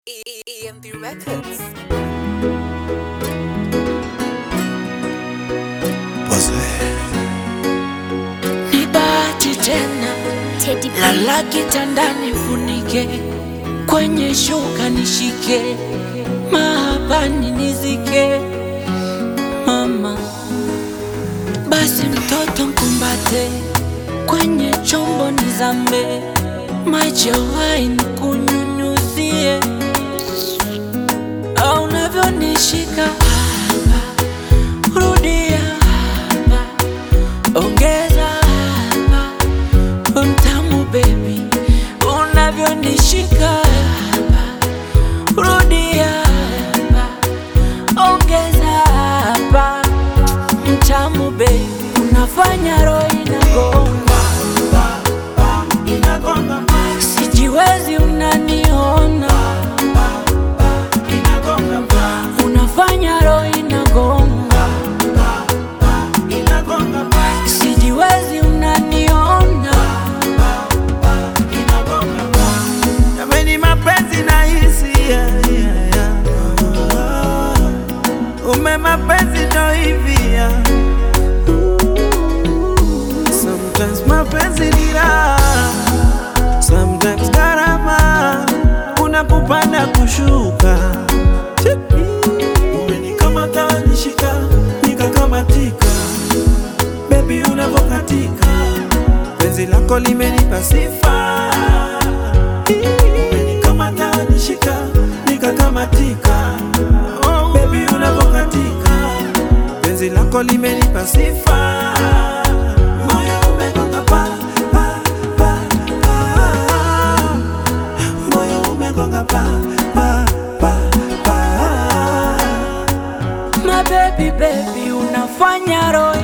EMP Records. Ni bahati tena, lala kitandani, funike kwenye shuka, nishike mahabani, nizike mama, basi mtoto mkumbate, kwenye chombo nizame, maji ya wine kunyunyuzie, au unavyonishika hapa, rudia hapa ongeza hapa, mtamu baby, unavyonishika hapa, rudia hapa, ongeza hapa, mtamu baby, unafanya roho inagonga, sijiwezi, unaniona, unafanya roho inagonga, sijiwezi, unaniona Jameni, mapenzi na hisia yeah, yeah. Ume mapenzi ndo hivi yeah. Sometimes mapenzi ni raha, sometimes gharama, kuna kupanda kushuka. Umenikamata nishika, nikakamatika, baby unavokatika, penzi lako limenipa sifa Umenikamata nishika nikakamatika, oh, baby unavokatika, penzi lako limenipa sifa, moyo umegonga pa pa pa pa, moyo umegonga pa pa pa pa. My baby baby, unafanya roho